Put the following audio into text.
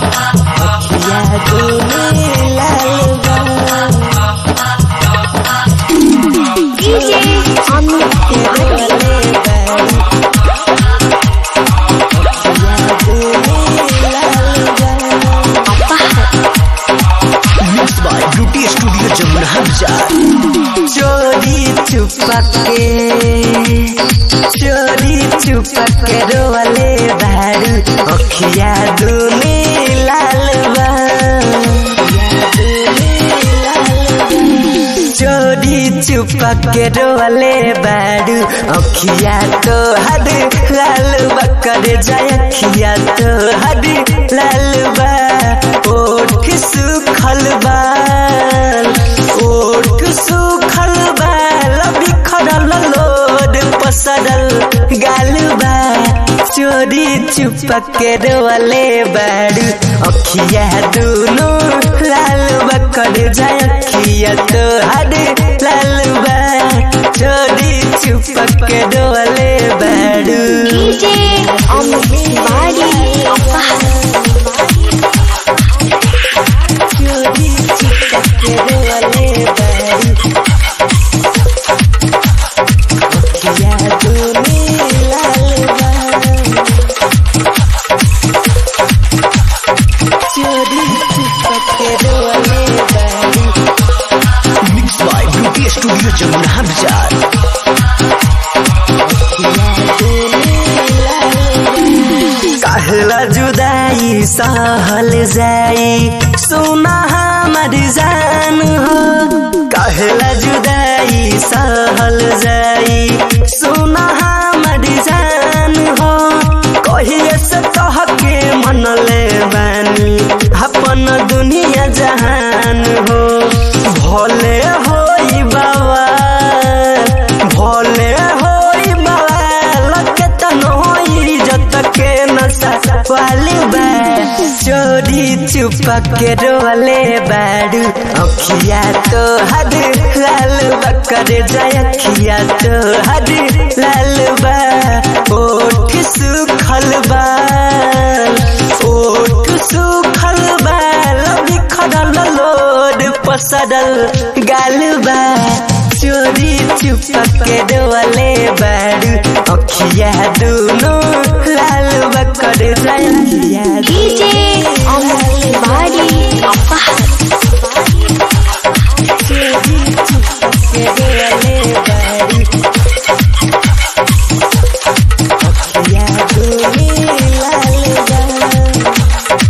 अखिया दुनी लाल बा DJ Amit Tiwari. Mix by beauty studio Jamuna बाजार चोरी चुपके चोरी चुपके रोवले भारू अखिया दुनी लाल बा चोरी चुपके रोवले बारू अखिया तो हद लाल बकर जाय अखिया तो हद लाल बा ओठ सुखल बाल ओठ सुखल बाल बिखरल लोड पसरल गाल बा चोरी चुपके रोवले बारू अखिया दुनु लाल बकर जाय अखिया तो हद लाल बा चोरी चुपके रोवले बारू DJ Amit Tiwari. चोरी चुपके रोवले बारू अखिया दुनु लाल बा चोरी चुपके रोवले बारू mix by beauty studio Jamuna बाजार कहला जुदाई सहल जाई सुना हमर जान हो कहला जुदाई सहल जाई सुना हमर जान हो कहिए से कह के मनले बानी अपन दुनिया जहान हो भले होई बाबा भले होई बाबा लके तन होई जत के नशा वाली बा चोरी चुपके रोले बारू अखिया तो हद लाल बकर जाय अखिया तो हद लाल बा ओठ सुखल बा ओठ सुखल बाल बिखरल लोड पसरल गाल बा चोरी चुपके डोले बारू अखिया दुनु लाल बकर जाय अखिया DJ